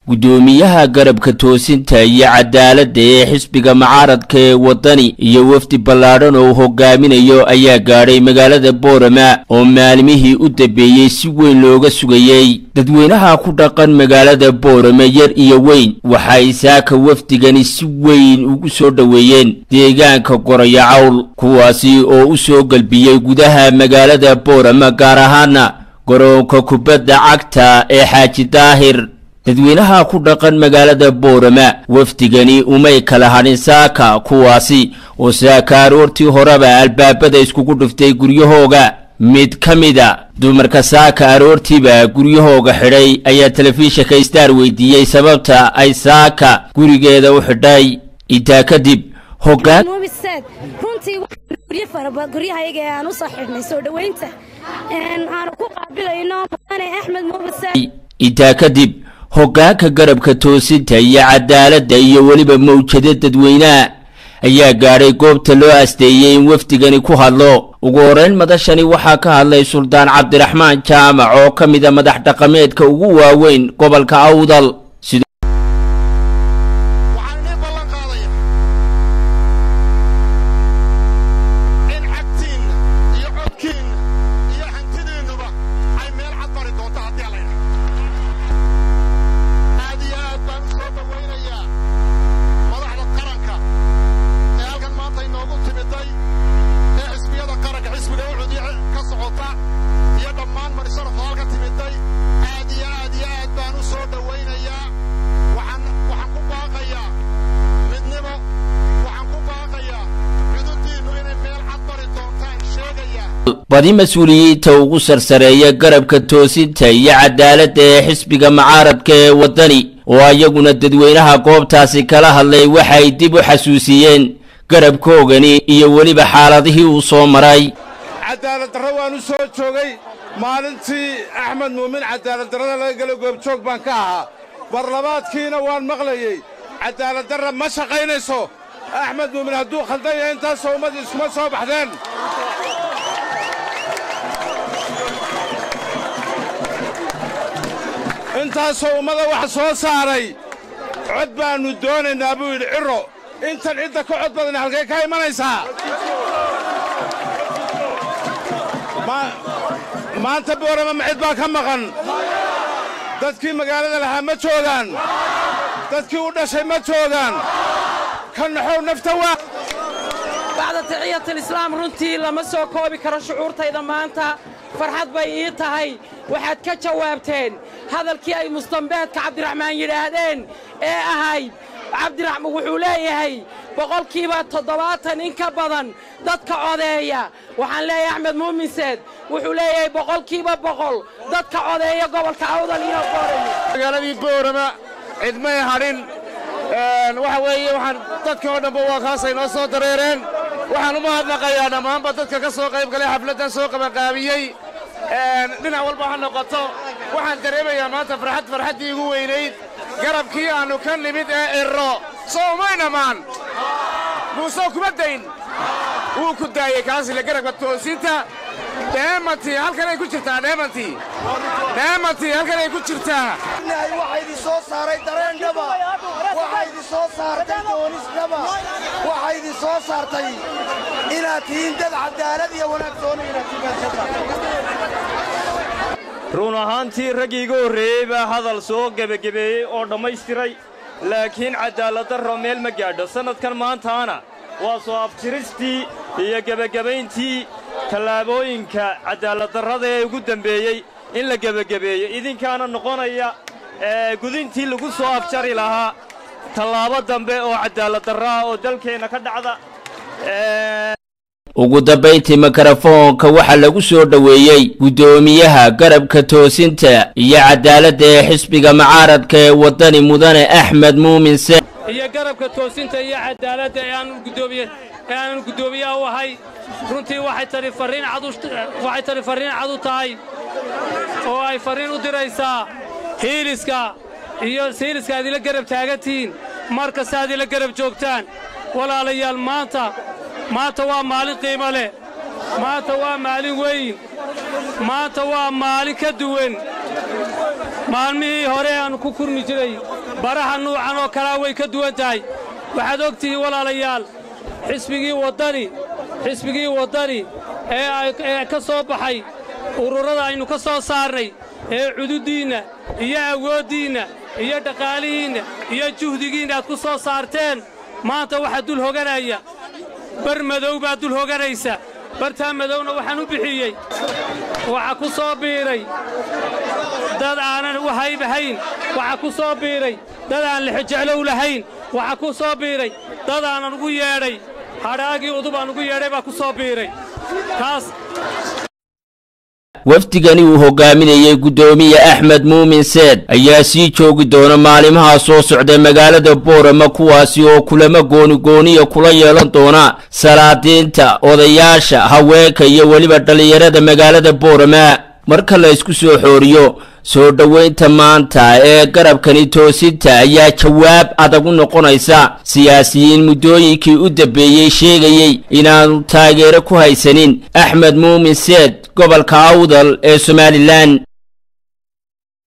guddoomiyaha garabka toosinta iyo cadaaladda ee xisbiga mucaaradka ee waddani iyo wafdi ballaadhan oo uu hogaaminayo ayaa gaadhay magaalada boorama oo maalmihii u dambeeyey si weyn looga sugayey dadweynaha ku dhaqan magaalada boorama yar iyo weyn waxay saaka wafdigani si weyn ugu soo dhoweeyeen deegaanka goraya cawl kuwaasi oo u soo galbiyey gudaha magaalada boorama gaar ahaana garoonka kubadda cagta ee xaaji daahir dadweynaha ku dhaqan magaalada boorama wafdigani umay kala hadhin saaka kuwaasi oo saaka aroortii horeba albaabada iskugu dhiftay guryahooga mid ka mida dumarka saaka aroortiiba guryahooga xidhay ayaa telefishinka star weydiiyey sababta ay saaka gurigeeda u xidhay intaa kadib hogaan runtii guryahayaga ee aan u soo xidhnay soo dhoweynta aanu ku qaabilayno mudane axmed muubise intaa kadib hoggaanka garabka toosinta iyo cadaaladda iyo weliba mawjado dadweynaha ayaa gaadhay goobta loo asteeyey in wafdigani ku hadlo ugu horeyn madashani waxaa ka hadlay suldaan cabdiraxmaan jaamac oo ka mida madax dhaqameedka ugu waaweyn gobolka awdal badi mas-uuliyiinta ugu sarsareeya garabka toosinta iyo cadaaladda ee xisbiga mucaaradka ee waddani oo iyaguna dadweynaha goobtaasi kala hadlay waxay dib u xasuusiyeen garabkoogani iyo weliba xaaladihii uu soo maray cadaalad darro waan u soo joogay maalintii axmed muumin cadaalad darrada laga gelo goobjoog baan ka ahaa barlabaadkiina waan maqlayey cadaalad darra ma shaqaynayso axmed muumin hadduu khaldan yahay intaasoo ummadii iskuma soo baxdeen intaasoo ummada wax soo saaray cod baannu doonaynaa buu yidhi cirro intan cidda ka cod badan halkay ka imanaysaa maanta boorama ma cid baa ka maqan dadkii magaalada lahaa ma joogaan dadkii u dhashay ma joogaan ka naxow nafta waa bacda taxiyatalislaam runtii lama soo koobi karo shucuurtayda maanta farxad bay ii tahay waxaad ka jawaabteen hadalkii ay mustambeedka cabdiraxmaan yidhaahdeen ee ahayd cabdiraxmaan wuxuu leeyahay boqolkiiba toddobaatan in ka badan dadka codeeya waxaan leeyahay axmed muuminseed wuxuu leeyahay boqolkiiba boqol dadka codeeya gobolka awdal iyo boorama magaaladii boorama cidmay hadhin waxa weeye waxaan dadkii oo dhanba waa kaasay noo soo dareereen waxaan u mahadnaqayaa dhammaanba dadka ka soo qayb galay xafladdan soo qabanqaabiyey dhinac walba ha noqoto waxaan dareemayaa maanta farxad farxaddii igu weynayd garabkii aannu ka nimid ee irro soo umaynamaan muuse kuma dayn wuu ku daayey kaasile garabka toosinta dheemantii halkanay ku jirtaa dheemantii dheemantii halkanay ku jirtaa waxaa idin soo saaray dareendhaba waxaa idin soo saartay doonisnaba waxaa idin soo saartay inaad tihiin dad cadaalad iyo wanaagsoona inaad run ahaantii raggii iga horreeyey baa hadal soo gebagebeeyey oo dhammaystiray laakiin cadaaladdarro meel ma gaadho sannadkan maantaana waa soo afjiristii iyo gebagabayntii tallaabooyinka cadaaladdarrada ee ugu dembeeyey in la gebagebeeyo idinkaana noqonaya gudintii lagu soo afjari lahaa tallaabo dambe oo cadaaladdarro ah oo dalkeenna ka dhacda ugu dambayntii mikrofoonka waxaa lagu soo dhoweeyey guddoomiyaha garabka toosinta iyo cadaaladda ee xisbiga mucaaradka ee waddani mudane axmed muumin se iyo garabka toosinta iyo cadaaladda ee aanu guddoomiyaha u ahay runtii waxay tani farriin cad u tahay oo ay farriin u diraysaa hiiliska iyo hiiliska aad ila garab taagantihiin mar kasta aad ila garab joogtaan walaalayaal maanta maanta waa maalin qiimo leh maanta waa maalin weyn maanta waa maalin ka duwan maalmihii hore aanu ku kurmi jiray baraha nuucan oo kalea way ka duwan tahay waxaad og tihiin walaalayaal xisbigii waddani xisbigii waddani ee ka soo baxay ururada aynu ka soo saarnay ee cududdiinna iyo awooddiinna iyo dhaqaalihiinna iyo juhdigiinna aad ku soo saarteen maanta waxaa dul hoganaya bar madow baa dul hoganaysa bartaa madowna waxaan u bixiyey waxaa ku soo biiray dad aanan u haybahayn waxaa ku soo biiray dad aan lixojeclow lahayn waxaa ku soo biiray dad aanan ugu yeedhay hadhaagii udub aan ugu yeedhay baa ku soo biiray taas wafdigani uu hogaaminayey guddoomiye axmed muumin seed ayaa sii joogi doona maalimaha soo socda magaalada boorama kuwaasi oo kulamo goonigooniya kula yeelan doona salaadiinta odayaasha haweenka iyo weliba dhallinyarada magaalada boorama marka la isku soo xooriyo soo dhoweynta maanta ee garabkani toosinta ayaa jawaab adag u noqonaysa siyaasiyiin muddooyinkii u dambeeyey sheegayey inaanu taageero ku haysanin axmed muumin seed gobolka awdal ee somalilan